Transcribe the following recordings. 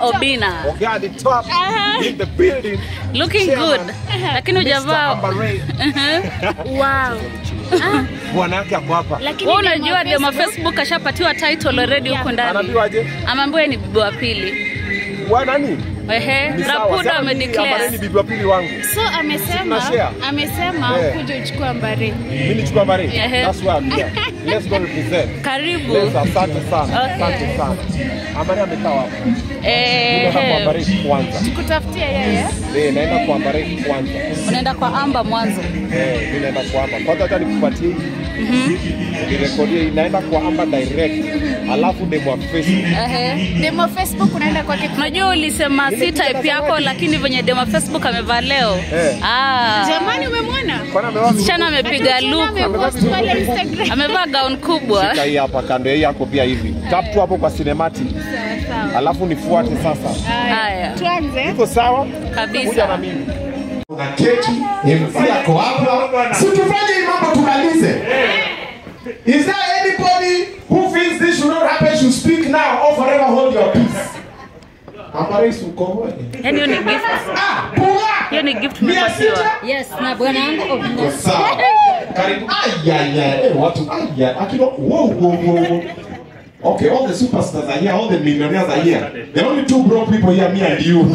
Obina. Ogea the top in the building. Looking Chairman, good. Lakini Mr. hujavaa. Amber Ray. Wow. Bwana yake ako hapa. Lakini Wewe demo unajua demo Facebook- Facebook ashapatiwa title already huko ndani. Anaambiwaje? Ameambiwa ni bibi wa pili. Wa nani? Ehe, Ni sawa. Rapudo Sema mimi Amber Ray ni amedeclare. bibi wa pili wangu. So amesema Tunashare. amesema Eh. kuja uchukue ambare. Mimi nichukua Amber Ray. Ehe. That's why I'm here. Let's go represent. Karibu. Let's asante sana. Okay. Asante sana. Amber Ray amekaa wapi? Naenda kwa Amber Eh, Ray kwanza. Kutafutia yeye. Eh, naenda kwa Amber Ray kwanza. unaenda kwa Amba mwanzo. Eh, mimi naenda kwa Amba. Kwanza hata nikupatie hii. Nirekodie hii. Naenda kwa Amba direct. Alafu demo wa Facebook. Ehe. Demo Facebook unaenda kwake. Unajua ulisema si type yako lakini venye demo Facebook amevaa leo. Eh. Ah. Jamani umemwona? Kwani amevaa Msichana amepiga Tena look. amepost pale Instagram. Amevaa gown kubwa. Shika hii hapa kando hii yako pia hivi. Tap tu hapo kwa cinematic. Sawa sawa. Alafu nifuate sasa. Haya. Tuanze. Iko sawa? Kabisa. Kuja na mimi. na keki MC ako hapa, si tufanye hii mambo tumalize. Is there anybody who feels this should not happen should speak now or forever hold your peace? Amarais uko Yaani hiyo ni gift. Ah, puga! Hiyo ni gift Mia tumepatiwa. sita? Yes, na bwana yangu Uko Obina. sawa. Karibu. Ayaya, eh, watu aya, akino wow wow wow. Okay, all the superstars are here, all the millionaires are here. The only two broke people here, me and you.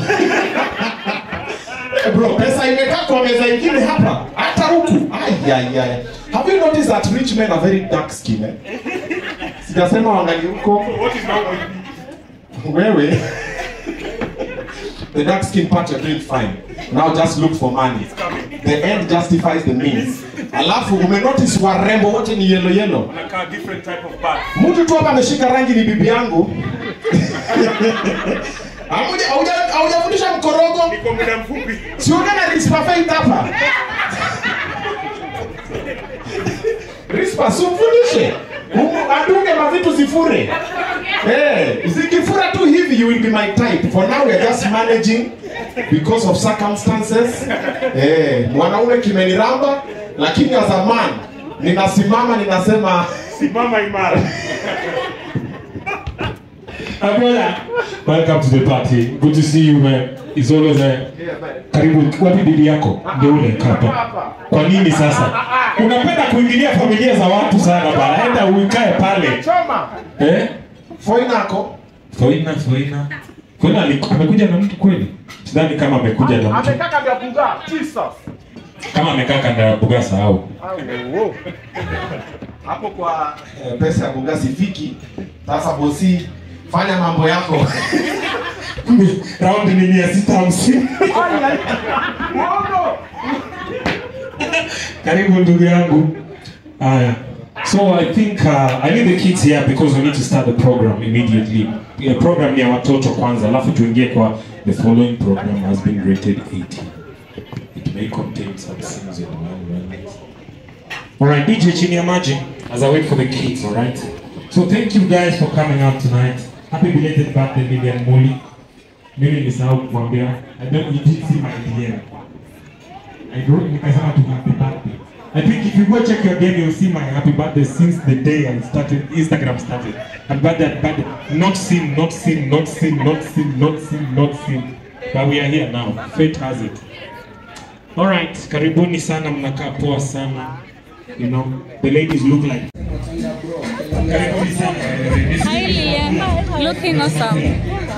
Eh, Bro, pesa imekaa kwa meza ingine hapa, hata huku. Ayaya. Have you noticed that rich men are very dark skin? Eh? Sijasema wangali huko. Wewe. The dark skin part you're doing fine. Now just look for money. The end justifies the means. Alafu umenotice warembo wote ni yellow yellow. Anakaa different type of bag. Mtu tu hapa ameshika rangi ni bibi yangu. Hamuja- hauja- Haujafundisha mkorogo? Kwa muda mfupi. Siongea na Rispa Faith hapa. Rispa sumfundishe. Umu- Adunge mavitu zifure. Eh, zikifura tu hivi you will be my type. For now we are just managing because of circumstances. Eh, mwanaume kimeniramba lakini as a man ninasimama ninasema Simama imara. Uh, brother, welcome to the party. Good to see you, man. It's always a karibu. Wapi bibi yako? Ndio ule kapa. Kwa nini sasa? Unapenda kuingilia familia za watu sana bana. Enda uikae pale. Choma. Eh? foinako Foina, Foina. Foina ali- amekuja na mtu kweli? Sidhani kama amekuja na mtu. Amekaa kando ya buga. Jesus. Kama amekaa kanda ya Bugasa au. Au, oh. hapo kwa eh, pesa ya bunga sifiki. Sasa bosi, fanya mambo yako. Round ni mia sita hamsini. Karibu ndugu yangu. Haya. So I think uh, I need the kids here because we need to start the program immediately. The program ni ya watoto kwanza, alafu tuingie kwa the following program has been rated 80. It may contain some scenes in the manual. Alright, DJ chini ya maji as I wait for the kids, alright? So thank you guys for coming out tonight. Happy belated birthday Lilian Muli. Mimi nilisahau kukwambia. I don't you did see my DM. I wrote nikasema tu happy birthday. I think if you go check your game, you'll see my happy birthday since the day I started, Instagram started. Happy birthday, happy birthday. Not seen, not seen, not seen, not seen, not seen, not seen. But we are here now. Fate has it. Alright, karibuni sana, mnakaa poa sana. You know, the ladies look like. Karibuni sana. Hi Lilian. Looking awesome.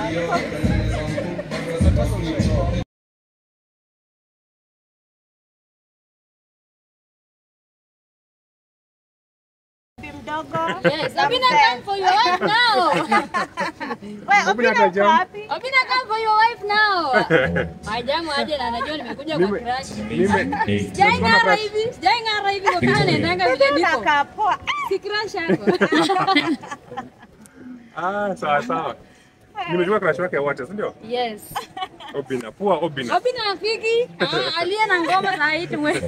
Yes, Obina come for your wife now. Obina atajam. Obina come for your wife now. Majamu aje na anajua nimekuja kwa crush. Hey. Sijai ng'ara hivi, sijai ng'ara hivi kwa kana naendanga vile niko. Si crush yako. Ah, sawa sawa. Nimejua crush wake wote, si ndio? Yes. Obina, poa Obina. Obina afiki. Ah, aliye na ngoma na hit mwe.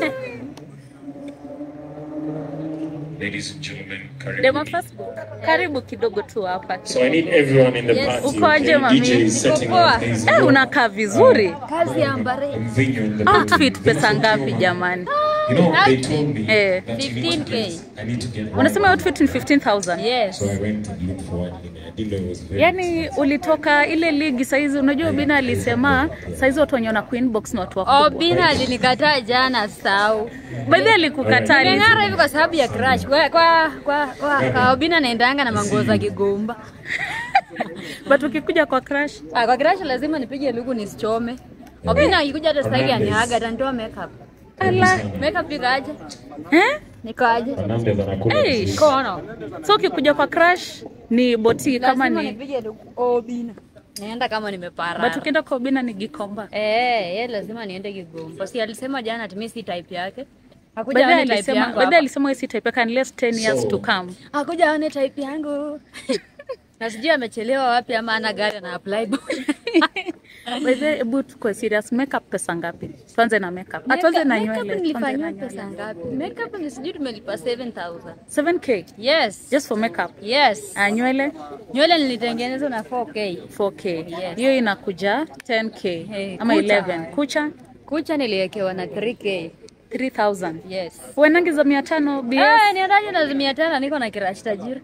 Ladies and gentlemen, Demo karibu. Facebook. Karibu kidogo tu hapa. So I need everyone in the Yes. party. Ukoje okay? mami? DJ is setting Uko poa? up things. Eh, unakaa vizuri. Kazi ya mbare. Mvinyo in the Outfit pesa ngapi jamani? You know, they told me Eh. that you need to 15K. get, I need to get one. unasema outfit ni 15000 Yes. So I went and looked for one. and I didn't know it was very yaani ulitoka ile ligi saizi unajua bina alisema saizi watu wenye wana queen box na watu wakubwa Obina alinikataa jana sau. baadhi alikukataa Nimeng'ara hivi kwa sababu ya crush. Kwa kwa kwa, kwa, kwa Obina naendanga na manguo za kigomba. but ukikuja kwa crash Ah, kwa crush lazima nipige luku nisichome. Obina akikuja hata sasa hivi aniaga atanitoa makeup. ala Makeup ikaje? eh? Nikaje? Fernandez anakula Hey. vizuri. Kono. so ukikuja kwa crash ni boti kama Lazima ni nipige luku Obina. Naenda kama nimepara. but ukienda kwa ubina ni gikomba Eh, yeye lazima niende Kigomba. Si alisema jana ati mimi si type yake. Hakuja baadhi aone type alisema yangu. baadhi hapa. alisema wewe si type yake unless 10 years to come Hakuja aone type yangu. Na sijui amechelewa wapi ama ana gari na apply boy. By the way, hebu tukue serious makeup pesa ngapi tuanze na makeup ah tuanze na Makeup nywele tuanze nilifanywa na pesa nywele ngapi? Makeup ni sijui tumelipa 7000. 7k Yes. just for makeup Yes. ah nywele Nywele nilitengenezwa na 4K. 4k Yes. hiyo inakuja 10k Eh, ama kucha. 11 kucha Kucha niliwekewa na 3K. 3000 Yes. uendangi za 500 bs Eh, niendaje na mia tano niko na kirash tajiri.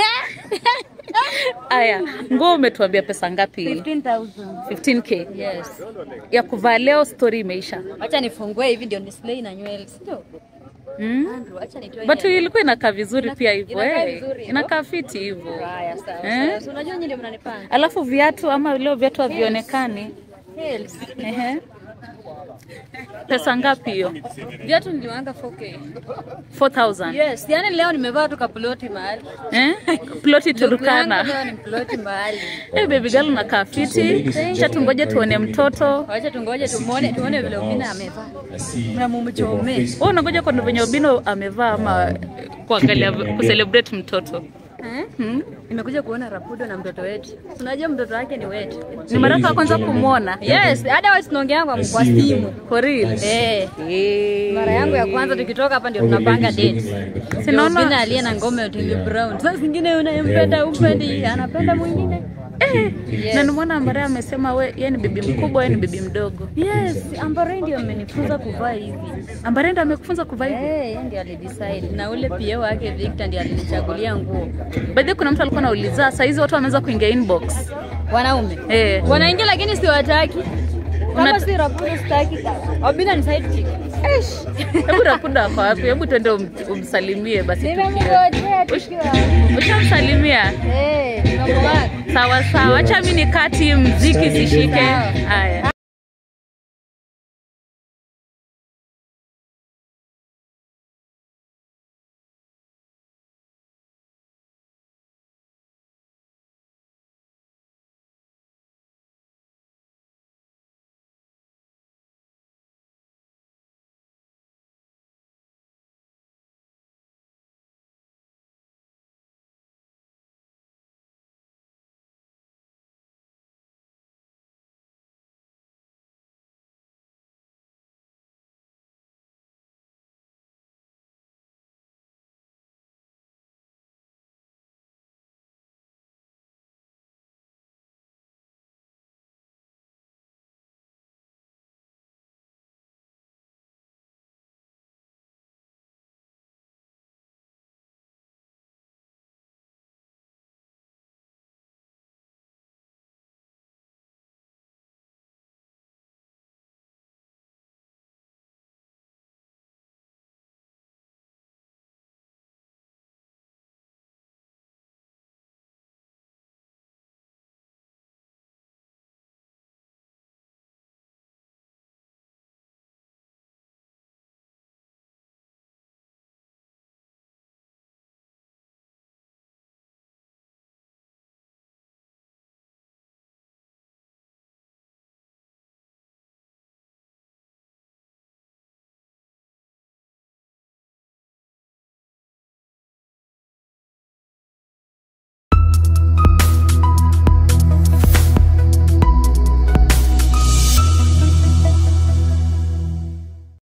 aya nguo umetuambia pesa ngapi 15000. 15k Yes. ya kuvaa leo story imeisha Acha nifungue hivi ndio display na nywele. Sio? mm? Andrew, acha nitoe. but nywele. ilikuwa inakaa vizuri Ina- pia hivyo inakaa eh. vizuri hivyo? inakaa fiti hivyo Haya, sawa. Eh? sawa. Si Unajua nyinyi ndio mnanipanga. alafu viatu ama leo viatu havionekani Heels. Ehe. pesa ngapi hiyo Viatu niliwanga 4K. 4000 Yes, yani leo nimevaa tu kaploti mahali. eh? ploti Look yangu turukana Leo ni ploti mahali. eh, baby girl unakaa fiti cha tungoje tuone mtoto Wacha tungoje tumuone tuone vile Ubina amevaa. I see Na mumchome. wewe unangoja kwa venye ubino amevaa ama kuangalia kucelebrate mtoto Eh? Nimekuja kuona Rapudo na mtoto wetu. Unajua mtoto wake ni wetu. ni mara yako ya kwanza kumwona Yes, hata wao tunaongeanga kwa simu. for real Eh. eh. Mara yangu ya kwanza tukitoka hapa ndio tunapanga date. Sinaona- Ubina aliye na ngome ya Otile Brown. Sasa zingine unayempenda umpendi, anapenda mwingine. Yes. na nimeona ambaye amesema we yeye ni bibi mkubwa yeye ni bibi mdogo Yes, Ambare ndio amenifunza kuvaa hivi. ambaye ndo amekufunza kuvaa hivi Eh, yeye ndiye alidecide na ule pia wake Victor ndiye alinichagulia nguo. by the way, kuna mtu alikuwa anauliza saa hizi watu wameanza kuingia inbox Wanaume eh wanaingia lakini siwataki. Kama Una- si Rapudo sitaki. Obina ni side chick. hebu rapuda ako wapi hebu tuende um, umsalimie basi tukio Nimemngojea tukiwa. ushamsalimia Eh, nimemwona. sawa sawa acha mi nikati mziki sishike haya